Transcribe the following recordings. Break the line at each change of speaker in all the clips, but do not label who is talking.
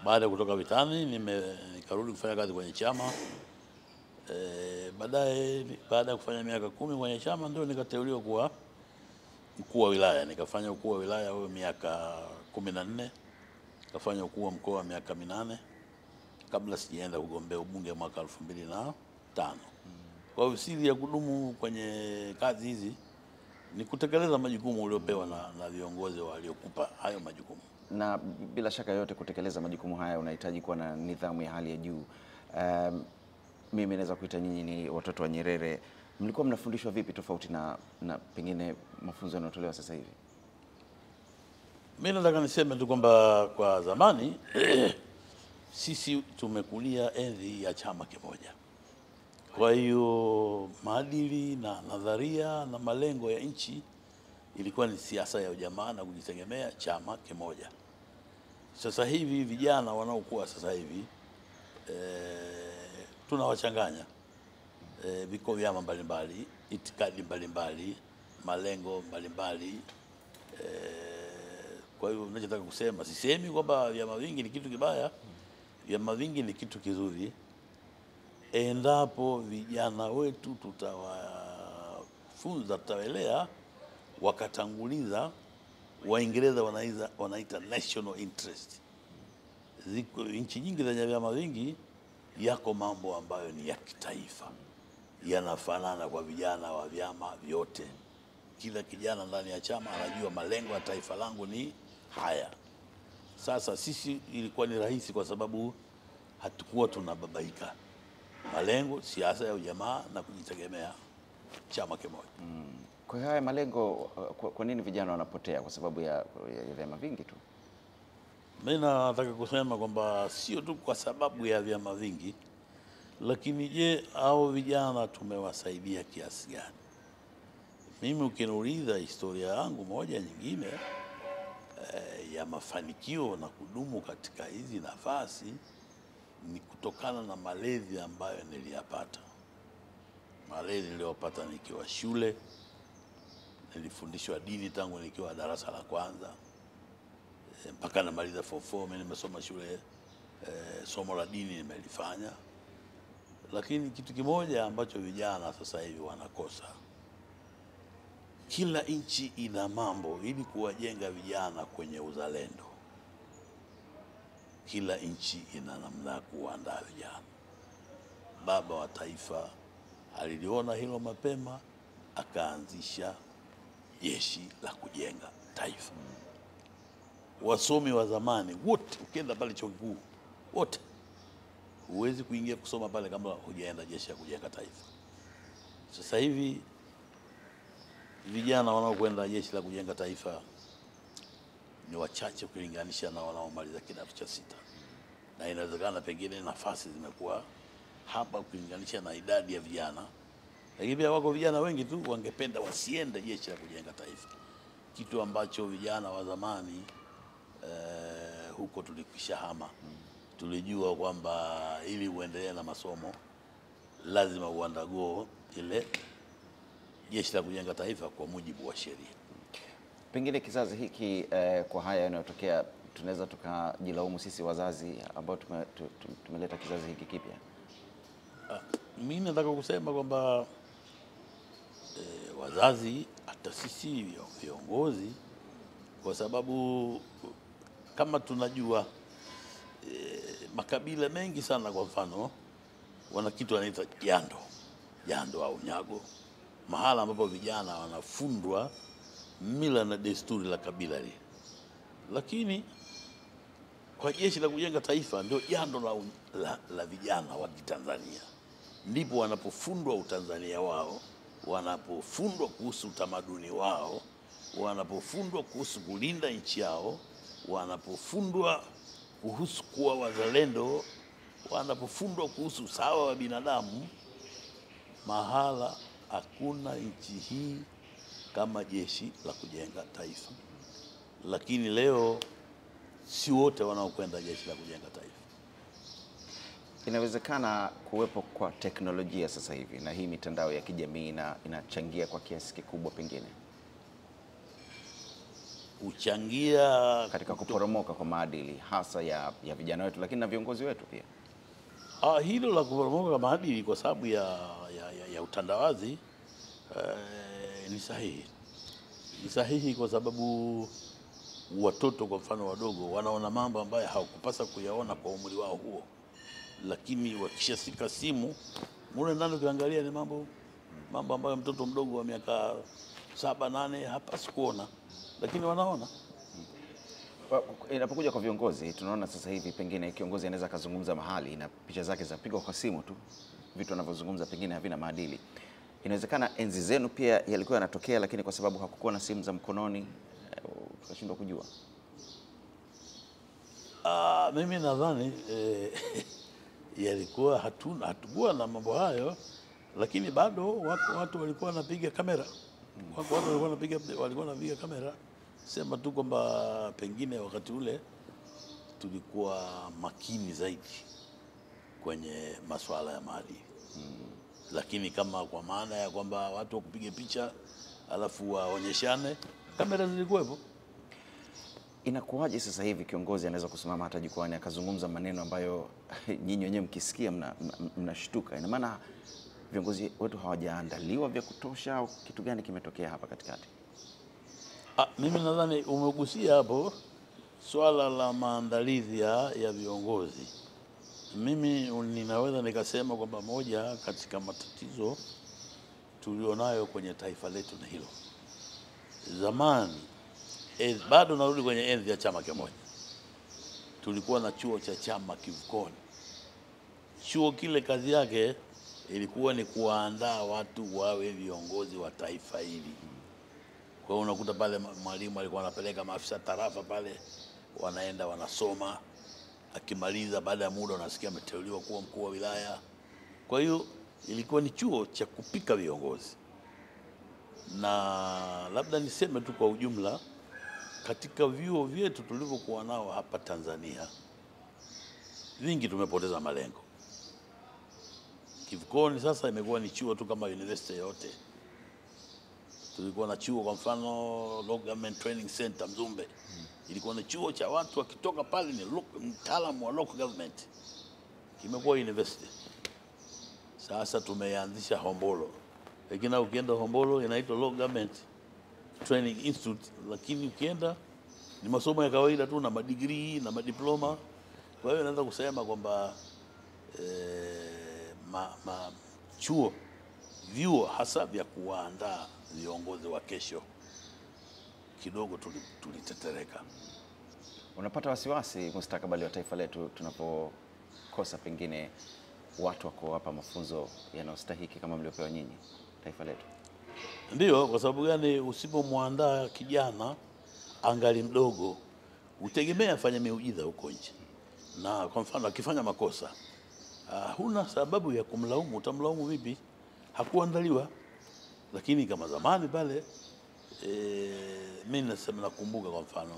Baada ya kutoka vitani nime nikarudi kufanya kazi kwenye chama e, baadaye baada ya kufanya miaka kumi kwenye chama ndio nikateuliwa kuwa mkuu wa wilaya. Nikafanya ukuu wa wilaya huo miaka kumi na nne nikafanya ukuu wa mkoa wa miaka minane kabla sijaenda kugombea ubunge mwaka elfu mbili na tano. Kwa hiyo siri ya kudumu kwenye kazi hizi ni kutekeleza majukumu uliopewa na, na viongozi waliokupa hayo majukumu.
Na bila shaka yote kutekeleza majukumu haya unahitaji kuwa na nidhamu ya hali ya juu. Um, mimi naweza kuita nyinyi ni watoto wa Nyerere. Mlikuwa mnafundishwa vipi tofauti na, na pengine mafunzo yanayotolewa sasa hivi?
Mi nataka niseme tu kwamba kwa zamani sisi tumekulia enzi ya chama kimoja. Kwa hiyo maadili na nadharia na malengo ya nchi ilikuwa ni siasa ya ujamaa na kujitegemea, chama kimoja. Sasa hivi vijana wanaokuwa sasa hivi e, tunawachanganya e, viko vyama mbalimbali, itikadi mbalimbali, malengo mbalimbali e, kwa hiyo ninachotaka kusema, sisemi kwamba vyama vingi ni kitu kibaya. Vyama vingi ni kitu kizuri endapo vijana wetu tutawafunza, tutawelea wakatanguliza. Waingereza wanaita, wanaita national interest. Ziko nchi nyingi zenye vyama vingi, yako mambo ambayo ni ya kitaifa, yanafanana kwa vijana wa vyama vyote. Kila kijana ndani ya chama anajua malengo ya taifa langu ni haya. Sasa sisi ilikuwa ni rahisi kwa sababu hatukuwa tunababaika. Malengo, siasa ya ujamaa na kujitegemea, chama kimoja.
Kwa hiyo haya malengo, uh, kwa, kwa nini vijana wanapotea? Kwa sababu ya, ya vyama vingi tu.
Mimi nataka kusema kwamba sio tu kwa sababu ya vyama vingi, lakini je, hao vijana tumewasaidia kiasi gani? Mimi ukiniuliza historia yangu moja nyingine eh, ya mafanikio na kudumu katika hizi nafasi ni kutokana na malezi ambayo niliyapata. Malezi niliyopata nikiwa shule, nilifundishwa dini tangu nikiwa darasa la kwanza e, mpaka namaliza form four. Mimi nimesoma shule e, somo la dini nimelifanya, lakini kitu kimoja ambacho vijana sasa hivi wanakosa, kila nchi ina mambo ili kuwajenga vijana kwenye uzalendo kila nchi ina namna ya kuandaa vijana. Baba wa taifa aliliona hilo mapema, akaanzisha jeshi la kujenga taifa. Wasomi wa zamani wote, ukienda pale chuo kikuu, wote huwezi kuingia kusoma pale kama hujaenda jeshi la kujenga taifa. Sasa hivi vijana wanaokwenda jeshi la kujenga taifa ni wachache ukilinganisha na wanaomaliza kidato cha sita, na inawezekana pengine nafasi zimekuwa hapa ukilinganisha na idadi ya vijana, lakini pia wako vijana wengi tu wangependa wasiende jeshi la kujenga taifa, kitu ambacho vijana wa zamani eh, huko tulikwisha hama. Tulijua kwamba ili uendelee na masomo lazima uandago ile jeshi la kujenga taifa kwa mujibu wa sheria.
Pengine kizazi hiki eh, kwa haya yanayotokea tunaweza tukajilaumu sisi wazazi ambao tume, tu- tu- tumeleta kizazi hiki kipya.
Mimi nataka kusema kwamba e, wazazi hata sisi vio- viongozi, kwa sababu kama tunajua e, makabila mengi sana, kwa mfano wana kitu wanaita jando jando au nyago, mahala ambapo vijana wanafundwa mila na desturi la kabila lile, lakini kwa jeshi la kujenga taifa ndio jando la, la, la vijana wa Kitanzania, ndipo wanapofundwa utanzania wao, wanapofundwa kuhusu utamaduni wao, wanapofundwa kuhusu kulinda nchi yao, wanapofundwa kuhusu kuwa wazalendo, wanapofundwa kuhusu usawa wa binadamu. Mahala hakuna nchi hii kama jeshi la kujenga taifa, lakini leo si wote wanaokwenda jeshi la kujenga taifa.
Inawezekana kuwepo kwa teknolojia sasa hivi na hii mitandao ya kijamii ina, inachangia kwa kiasi kikubwa pengine.
huchangia
katika kuporomoka kwa maadili hasa ya, ya vijana wetu, lakini na viongozi wetu pia.
Ah, hilo la kuporomoka kwa maadili kwa sababu ya, ya, ya, ya utandawazi eh, ni sahihi. Ni sahihi kwa sababu watoto kwa mfano wadogo wanaona mambo ambayo hawakupasa kuyaona kwa umri wao huo, lakini wakishashika simu mule ndani ukiangalia ni mambo mambo ambayo mtoto mdogo wa miaka saba nane hapasi kuona, lakini wanaona.
Wa- Inapokuja kwa viongozi, tunaona sasa hivi pengine kiongozi anaweza akazungumza mahali na picha zake zapigwa kwa simu tu, vitu anavyozungumza pengine havina maadili. Inawezekana enzi zenu pia yalikuwa yanatokea, lakini kwa sababu hakukuwa na simu za mkononi eh, tukashindwa kujua.
Ah, mimi nadhani eh, yalikuwa hatuna hatukuwa na mambo hayo, lakini bado watu, watu walikuwa wanapiga kamera, wako watu walikuwa wanapiga walikuwa wanapiga kamera. Sema tu kwamba pengine wakati ule tulikuwa makini zaidi kwenye masuala ya maadili lakini kama kwa maana ya kwamba watu wakupiga picha alafu waonyeshane, kamera zilikuwepo.
Inakuwaje sasa hivi kiongozi anaweza kusimama hata jukwani akazungumza maneno ambayo nyinyi wenyewe mkisikia mna- mna- mnashtuka? Ina maana viongozi wetu hawajaandaliwa vya kutosha au kitu gani kimetokea hapa katikati?
Ah, mimi nadhani umegusia hapo swala la maandalizi ya, ya viongozi. Mimi ninaweza nikasema kwamba moja katika matatizo tulionayo kwenye taifa letu ni hilo. Zamani eh, bado narudi kwenye enzi ya chama kimoja, tulikuwa na chuo cha chama kivukoni. Chuo kile kazi yake ilikuwa ni kuwaandaa watu wawe viongozi wa taifa hili. Kwa hiyo unakuta pale ma- mwalimu alikuwa anapeleka maafisa tarafa pale, wanaenda wanasoma, akimaliza baada ya muda unasikia ameteuliwa kuwa mkuu wa wilaya. Kwa hiyo ilikuwa ni chuo cha kupika viongozi, na labda niseme tu kwa ujumla, katika vyuo vyetu tulivyokuwa nao hapa Tanzania, vingi tumepoteza malengo. Kivukoni sasa imekuwa ni chuo tu kama university yote tulikuwa na chuo kwa mfano Law Government Training Center Mzumbe, ilikuwa ni chuo cha watu wakitoka pale ni lo- mtaalamu wa local government, kimekuwa university. Sasa tumeanzisha Hombolo, lakini ukienda Hombolo inaitwa Law Government Training Institute, lakini ukienda ni masomo ya kawaida tu na madigrii na madiploma. Kwa hiyo naweza kusema kwamba eh, ma, ma, chuo vyuo hasa vya kuwaandaa viongozi wa kesho kidogo tuli- tulitetereka.
Unapata wasiwasi mustakabali wa taifa letu tunapokosa pengine watu wa kuwapa mafunzo yanayostahiki kama mliopewa nyinyi taifa letu?
Ndiyo, kwa sababu gani? Usipomwandaa kijana angali mdogo, utegemea afanye miujiza huko nje, na kwa mfano akifanya makosa uh, huna sababu ya kumlaumu. Utamlaumu vipi? Hakuandaliwa. Lakini kama zamani pale e, mi nasema, nakumbuka kwa mfano,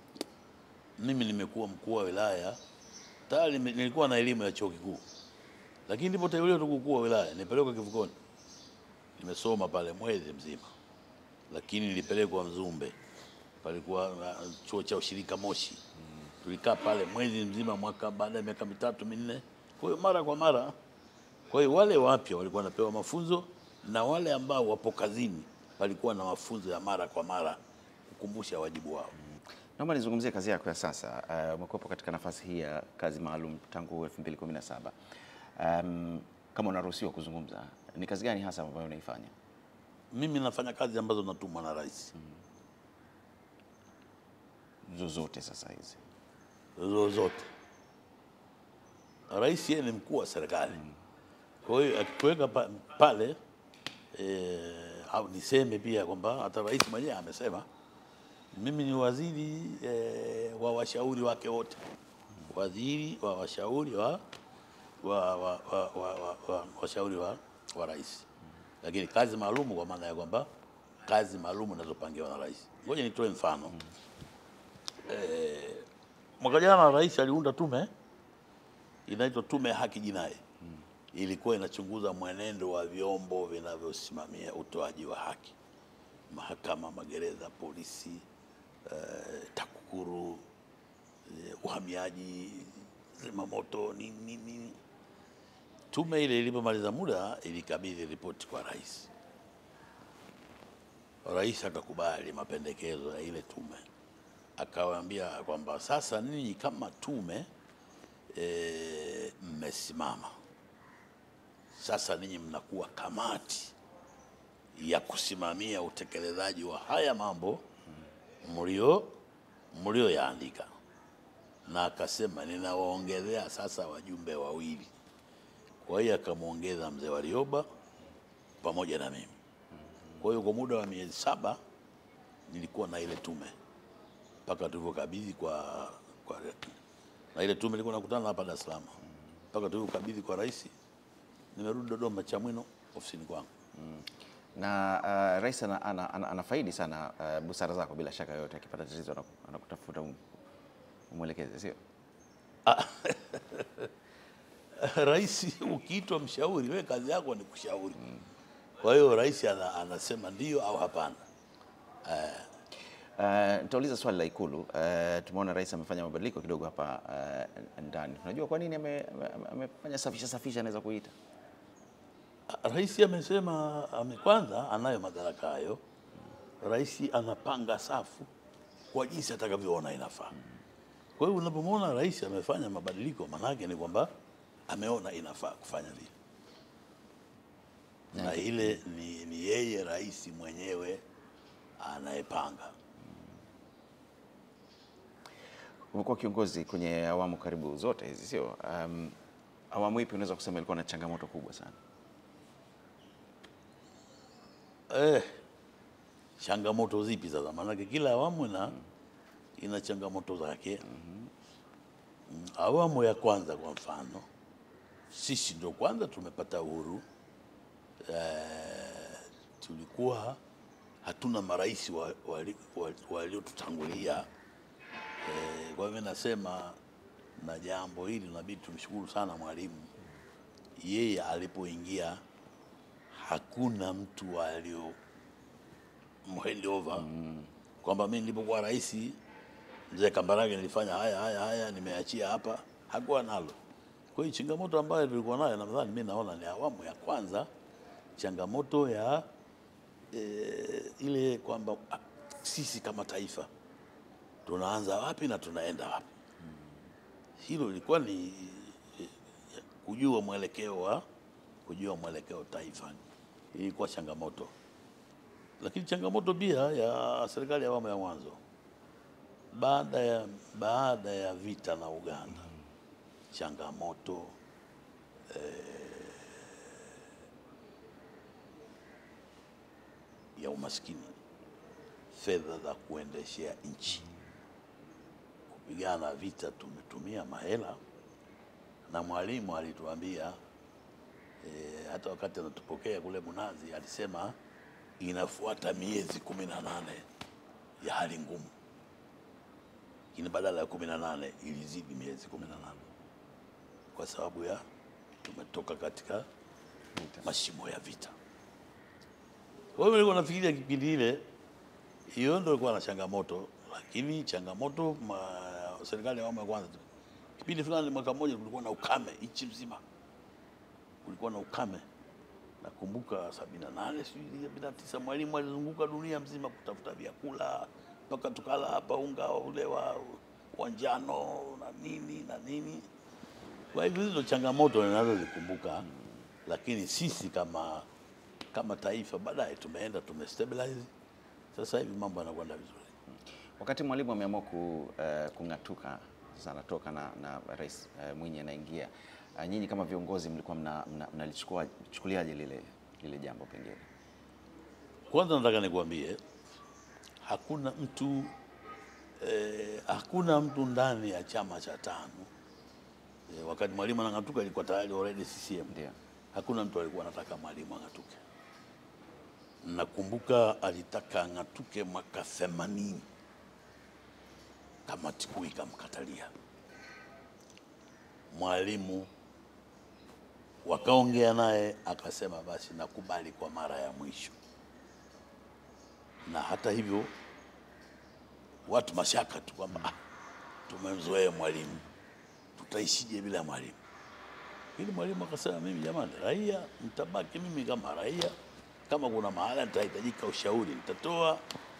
mimi nimekuwa mkuu wa wilaya tayari, nime- nilikuwa na elimu ya chuo kikuu, lakini nilipoteuliwa tu mkuu wa wilaya nipelekwa Kivukoni nimesoma pale mwezi mzima, lakini nilipelekwa Mzumbe, palikuwa na chuo cha ushirika Moshi. Tulikaa pale mwezi mzima, mwaka baada ya miaka mitatu minne. Kwa hiyo mara kwa mara, kwa hiyo wale wapya walikuwa wanapewa mafunzo na wale ambao wapo kazini walikuwa na mafunzo ya mara kwa mara kukumbusha wajibu wao.
Naomba nizungumzie kazi yako ya sasa. Uh, umekuwepo katika nafasi hii ya kazi maalum tangu 2017. Um, kama unaruhusiwa kuzungumza, ni kazi gani hasa ambayo unaifanya?
Mimi nafanya kazi ambazo natumwa na rais
Zozote sasa hizi
zozote. Rais yeye ni mkuu wa serikali, kwa hiyo akikuweka pa, pale eh, au niseme pia kwamba hata rais mwenyewe amesema mimi ni waziri eh, wa washauri wake wote, waziri wa washauri wa wa, wa, wa, wa, wa, wa, washauri wa, wa rais, lakini kazi maalum kwa maana ya kwamba kazi maalum inazopangiwa na rais. Ngoja nitoe mfano mwaka jana rais aliunda tume inaitwa Tume ya Haki Jinai. Ilikuwa inachunguza mwenendo wa vyombo vinavyosimamia utoaji wa haki, mahakama, magereza, polisi, eh, TAKUKURU, eh, uhamiaji, zimamoto, nini nini nini. Tume ile ilipomaliza muda ilikabidhi ripoti kwa rais. Rais akakubali mapendekezo ya ile tume, akawaambia kwamba sasa ninyi kama tume e, mmesimama sasa, ninyi mnakuwa kamati ya kusimamia utekelezaji wa haya mambo mlio mlioyaandika, na akasema ninawaongezea sasa wajumbe wawili. Kwa hiyo akamwongeza mzee Warioba pamoja na mimi. Kwa hiyo kwa muda wa miezi saba nilikuwa na ile tume mpaka tulivyokabidhi kwa, kwa na ile tume ilikuwa nakutana hapa Dar es Salaam mpaka tulivyokabidhi kwa rais. Nimerudi Dodoma Chamwino ofisini kwangu.
na uh, rais ana, ana, ana, anafaidi sana uh, busara zako bila shaka yoyote. Akipata tatizo anaku- anakutafuta um, umwelekeze, sio?
Rais ukiitwa mshauri, we kazi yako ni kushauri. Kwa hiyo rais ana, anasema ndio au hapana.
Uh, nitauliza swali la Ikulu. Uh, tumeona rais amefanya mabadiliko kidogo hapa uh, ndani. Unajua kwa nini ame- ame- amefanya safisha safisha, anaweza kuita
Rais amesema ame, kwanza anayo madaraka hayo. Rais anapanga safu kwa jinsi atakavyoona inafaa. Kwa hiyo unapomwona rais amefanya mabadiliko, maanake ni kwamba ameona inafaa kufanya vile, na ile ni, ni yeye rais mwenyewe anayepanga.
umekuwa kiongozi kwenye awamu karibu zote hizi, sio? Um, awamu ipi unaweza kusema ilikuwa na changamoto kubwa sana?
Eh, changamoto zipi sasa? Maanake kila awamu ina, ina changamoto zake. Mm, Awamu ya kwanza kwa mfano, sisi ndio kwanza tumepata uhuru eh, tulikuwa hatuna marais waliotutangulia wa, wa, waliotutangulia. eh, kwa hivyo nasema na jambo hili inabidi tumshukuru sana Mwalimu, yeye alipoingia hakuna mtu alio hand over kwamba mimi nilipokuwa rais mzee Kambarage nilifanya haya haya haya, nimeachia hapa. Hakuwa nalo. Kwa hiyo changamoto ambayo tulikuwa nayo, nadhani mimi naona ni awamu ya kwanza, changamoto ya eh, ile kwamba ah, sisi kama taifa tunaanza wapi na tunaenda wapi. Hilo ilikuwa ni eh, kujua mwelekeo wa kujua mwelekeo taifa, ilikuwa changamoto lakini changamoto pia ya serikali ya awamu ya mwanzo baada ya, baada ya vita na Uganda, changamoto eh, ya umaskini, fedha za kuendeshea nchi, kupigana vita, tumetumia mahela na Mwalimu alituambia eh, hata wakati anatupokea kule Mnazi alisema inafuata miezi kumi na nane ya hali ngumu, lakini badala ya kumi na nane ilizidi miezi kumi na nane kwa sababu ya tumetoka katika mashimo ya vita. Kwa hiyo nilikuwa nafikiria kipindi ile hiyo ndio ilikuwa na changamoto, lakini changamoto ma, serikali ya awamu ya kwanza, kipindi fulani mwaka mmoja kulikuwa na ukame nchi mzima, kulikuwa na ukame nakumbuka sabini na nane sijui sabini na tisa Mwalimu alizunguka dunia mzima kutafuta vyakula mpaka tukala hapa unga ule wa, wa njano na nini na nini. Kwa hivyo hizo changamoto ninazozikumbuka, lakini sisi kama kama taifa baadaye tumeenda tumestabilize, sasa hivi mambo yanakwenda vizuri.
Wakati Mwalimu ameamua ku, uh, kung'atuka sasa anatoka na, na Rais uh, Mwinyi anaingia, uh, nyinyi kama viongozi mlikuwa mnalichukua mna, mna chukuliaje lile, lile jambo pengine?
Kwanza nataka nikuambie hakuna mtu eh, hakuna mtu ndani ya chama cha tano eh, wakati Mwalimu anang'atuka ilikuwa tayari already CCM.
Ndio.
Hakuna mtu alikuwa anataka Mwalimu ang'atuke. Nakumbuka alitaka ang'atuke mwaka 80 kamati kuu ikamkatalia. Mwalimu wakaongea naye akasema, basi nakubali kwa mara ya mwisho, na hata hivyo watu mashaka tu kwamba ah, tumemzoea mwalimu, tutaishije bila mwalimu? Ili mwalimu akasema, mimi jamani, raia mtabaki mimi kama raia, kama kuna mahala nitahitajika ushauri nitatoa.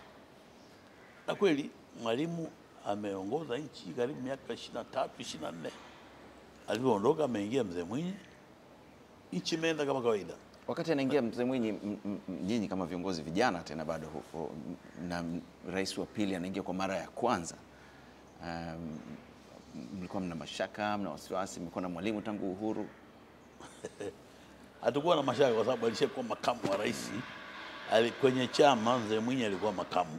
Na kweli mwalimu ameongoza nchi karibu miaka ishirini na tatu ishirini na nne alivyoondoka ameingia mzee Mwinyi, nchi imeenda kama kawaida.
Wakati anaingia mzee Mwinyi, m- m- m- nyinyi kama viongozi vijana tena bado huko, m- na m- rais wa pili anaingia kwa mara ya kwanza, um, mlikuwa mna mashaka, mna wasiwasi, mlikuwa na mwalimu tangu uhuru.
hatukuwa na mashaka kwa sababu alishakuwa makamu wa rais. Ali- Kwenye chama mzee Mwinyi alikuwa makamu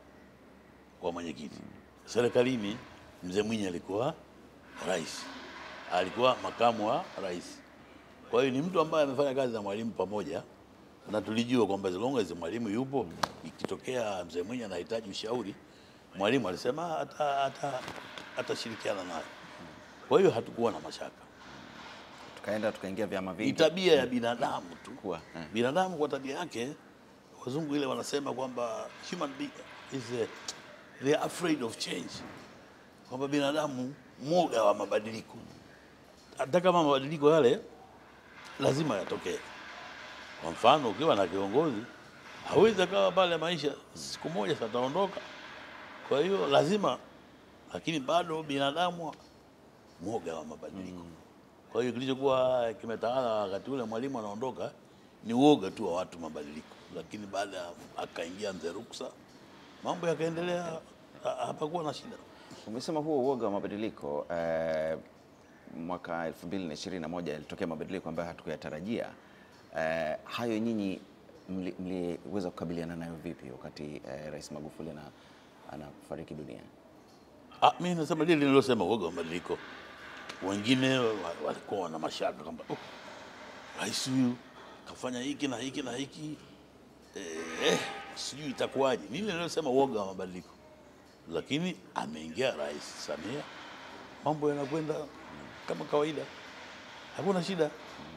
wa mwenyekiti, serikalini mzee Mwinyi alikuwa rais, alikuwa makamu wa rais. Kwa hiyo ni mtu ambaye amefanya kazi na mwalimu pamoja, na tulijua kwamba as long as mwalimu yupo, ikitokea mzee Mwinyi anahitaji ushauri, mwalimu alisema ata- ata- atashirikiana naye. Kwa hiyo hatukuwa na mashaka
Tukaenda tukaingia vyama
ni
vingi
tabia ya binadamu tu.
Kuwa, eh.
Binadamu kwa tabia yake, wazungu ile wanasema kwamba human being is a, they are afraid of change, kwamba binadamu mwoga wa mabadiliko. Hata kama mabadiliko yale lazima yatokee. Kwa mfano, ukiwa na kiongozi hawezi akawa pale maisha siku moja sataondoka, kwa hiyo lazima, lakini bado binadamu mwoga wa mabadiliko. Kwa hiyo kilichokuwa kimetawala wakati ule mwalimu anaondoka ni uoga tu wa watu mabadiliko, lakini baada ya akaingia mzee Ruksa mambo yakaendelea, ha- hapakuwa na shida.
Umesema huo uoga wa mabadiliko eh, mwaka 2021 yalitokea mabadiliko ambayo hatukuyatarajia. Eh, hayo nyinyi mli- mliweza kukabiliana nayo vipi wakati eh, Rais Magufuli ana anafariki dunia?
Ah, mimi nasema lile nililosema, uoga wa mabadiliko. Wengine wa- walikuwa wana mashaka kwamba oh, rais huyu kafanya hiki na hiki na hiki eh, sijui itakuwaje. Mimi nililosema uoga wa mabadiliko, lakini ameingia Rais Samia, mambo yanakwenda kama kawaida, hakuna shida,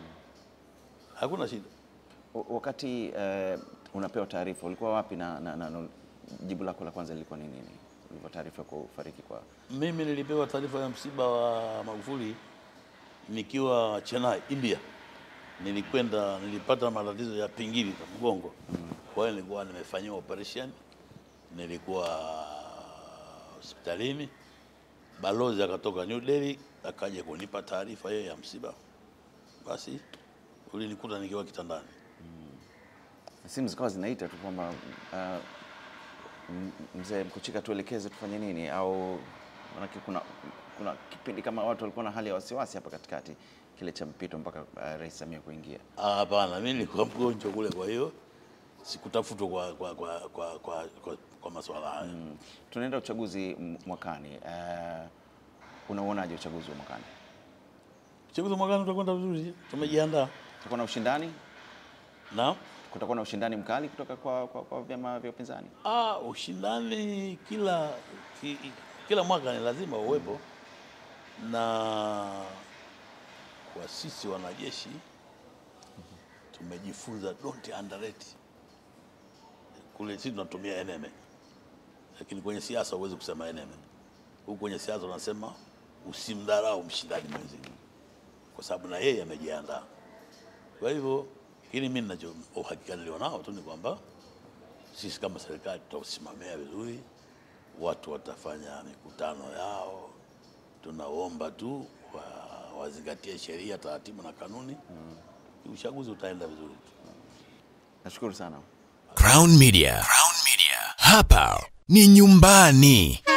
hakuna shida.
W- Wakati eh, unapewa taarifa ulikuwa wapi na, na, na, na jibu lako la kwanza lilikuwa ni nini? Ulivyo taarifa ya kufariki kwa
Mimi nilipewa taarifa ya msiba wa Magufuli nikiwa Chennai, India. Nilikwenda, nilipata matatizo ya pingili za mgongo, kwa hiyo nilikuwa nimefanyiwa operation, nilikuwa hospitalini. Balozi akatoka New Delhi akaja kunipa taarifa hiyo ya msiba, basi ulinikuta nikiwa kitandani.
simu zikawa zinaita tu kwamba uh, m- mzee Mkuchika, tuelekeze tufanye nini? Au manake kuna, kuna kipindi kama watu walikuwa na hali ya wasiwasi hapa katikati kile cha mpito mpaka uh, Rais Samia kuingia.
Ah, Hapana, mimi nilikuwa mgonjwa kule, kwa hiyo sikutafutwa kwa, kwa, kwa, kwa, kwa, kwa, kwa masuala haya.
Mm. Tunaenda uchaguzi m- mwakani. Uh, unauonaje uchaguzi wa mwakani?
Uchaguzi wa mwakani utakwenda vizuri, tumejiandaa
Kutakuwa na ushindani?
na
Kutakuwa na ushindani mkali kutoka kwa, kwa, kwa vyama vya upinzani?
ah, ushindani kila ki, kila mwaka ni lazima uwepo, na kwa sisi wanajeshi tumejifunza don't underrate. Kule sisi tunatumia eneme, lakini kwenye siasa huwezi kusema eneme. Huku kwenye siasa unasema usimdharau mshindani mwenzio, kwa sababu na yeye amejiandaa. Kwa hivyo hili mimi ninacho uhakika nilionao tu ni kwamba sisi kama serikali tutausimamia vizuri, watu watafanya mikutano yao. Tunaomba tu wa, wazingatie sheria, taratibu na kanuni, uchaguzi utaenda vizuri tu.
Nashukuru sana.
Crown Media. Crown Media. Hapa ni nyumbani.